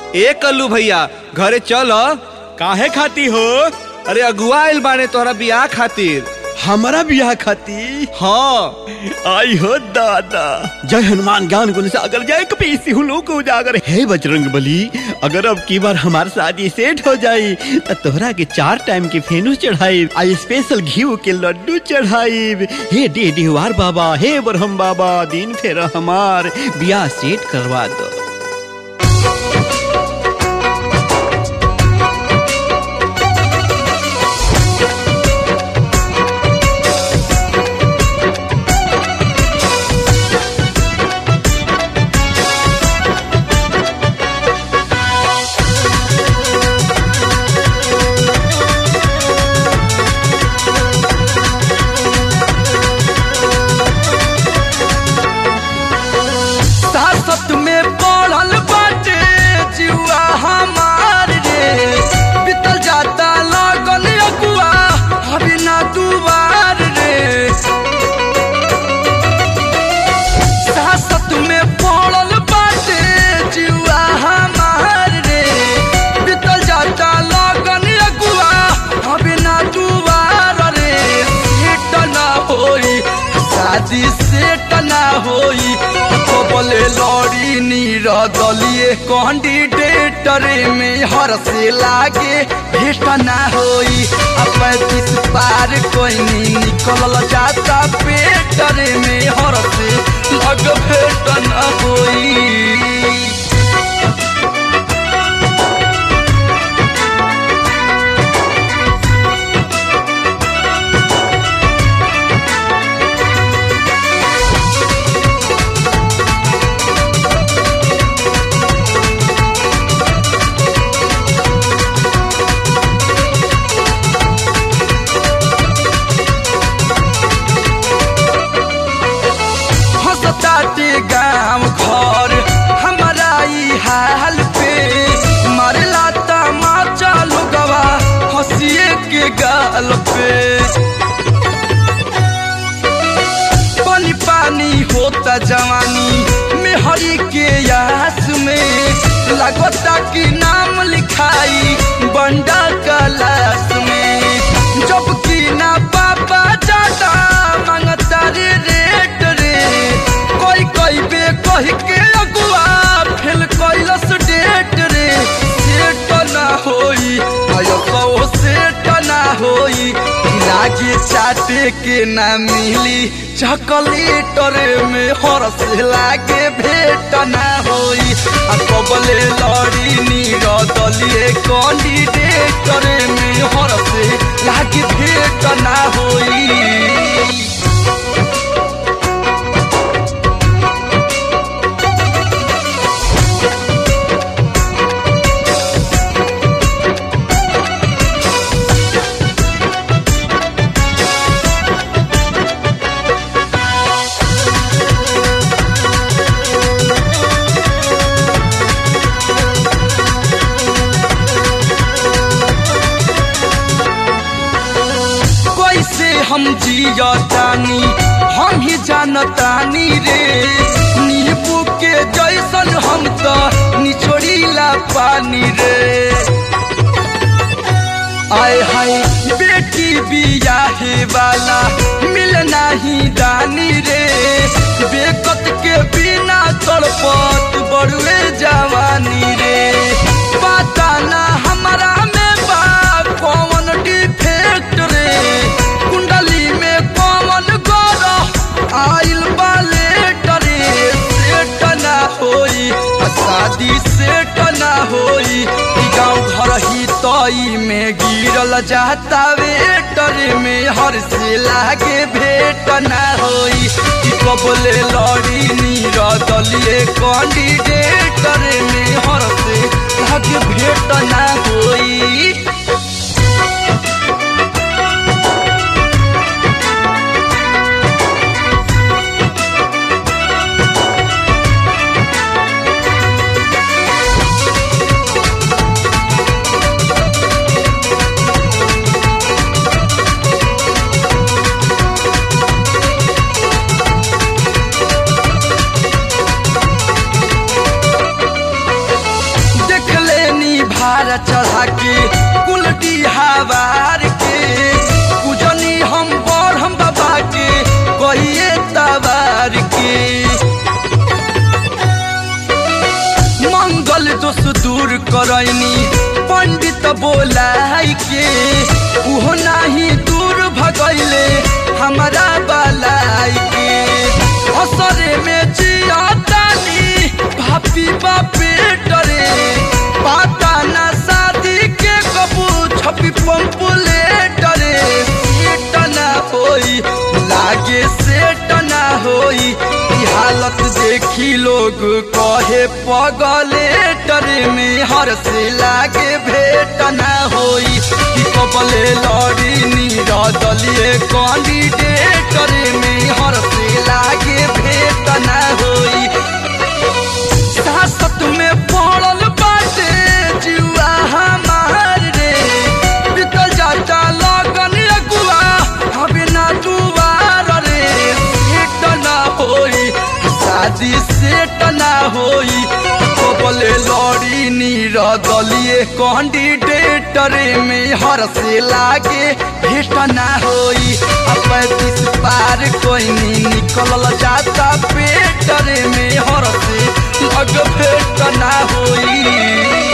ए कल्लू भैया घरे चल काहे खाती हो अरे अगुआ आइल बाने तोहरा बियाह खातिर हमारा बियाह खाती हाँ आई हो दादा जय हनुमान ज्ञान गुण सागर जय कपीसी हुलो को उजागर हे बजरंग बली अगर अब की बार हमार शादी सेट हो जाई त तोहरा के चार टाइम के फेनू चढ़ाई आ स्पेशल घी के लड्डू चढ़ाई हे डे डिहवार बाबा हे बरहम बाबा दिन फेर हमार बियाह सेट करवा दो सासत में पड़ल बाटे जुआ हमार रे बीतल जाता लगन अगुआ अभी ना दुबार रे सासत में पड़ल बाटे जुआ हमार रे बीतल जाता लगन अगुआ अभी ना दुबार रे सेट ना होई शादी सेट ना होई बोले लड़ी नीर दलिए कैंडिडेटर में हर से लागे भेट ना होई आ पैंतीस पार कोई नहीं निकल जाता पेटर में हर से लग भेट ना होई हंसताटे गाँव घर हमारा ई हाल पे मारला तमाचा लोगवा हंसिए के गाल पे पानी पानी होता जवानी में हरी के यास में लगता कि नाम लिखाई बंडा कलास में जब कि ना पापा जाता मांगता रे रेट रे कोई कोई बे कह के अगुआ फेल कैलस डेट रे सेट ना होई आयो सौ सेट ना होई लागे चाटे के ना मिली चॉकलेटर में हरस लागे भेट ना होई आ कबले लड़ी नीर दलिए कैंडिडेटर में हरस लागे भेट ना होई कैसे हम जियतानी हम ही जानतानी रे नींबू के जैसन हम तो निचोड़ीला पानी रे आय हाय बेटी बियाहे वाला मिल नाही दानी रे बेकत के बिना तड़पत बड़ुए जवानी रे पता ना हमारा में बा कौन डिफेक्ट रे कुंडली में कौन गौर आइल बाले डरे सेट ना होई आ शादी सेट ना होई ई गाँव घर ही तई में गिरल जाता वेटर में हर से लागे भेट ना होई ई कबले लड़ी नीर दलिए कैंडिडेटर में हर से लागे भेट ना होई के कुलटी हवार के पूजनी हम बड़ हम बाबा के कहिए तवार के मंगल दोष दूर करैनी पंडित बोलाई के उहो नाही दूर भगैले हमारा बलाई के असरे में जियातानी भापी बापे डरे पाता ना शादी के कबू छपी पंपुले डरे सेट ना होई लागे सेट ना होई ई हालत देखी लोग कहे पगले डरे में हर से लागे भेट ना होई कि कबले लड़ी नीर दलिए कैंडिडेट डरे में हर से लागे भेट ना होई सासत में पड़ल बाटे जुआ हमार रे बीतल जाता लगन अगुआ हबे ना दुआर रे सेट ना होई शादी सेट ना होई कबले लड़ी नीर दलिए कैंडिडेट रे में हर से लागे भेट ना होई आ पैंतीस पार कोई नहीं निकलल जाता पेट रे में हर से लग भेट ना होई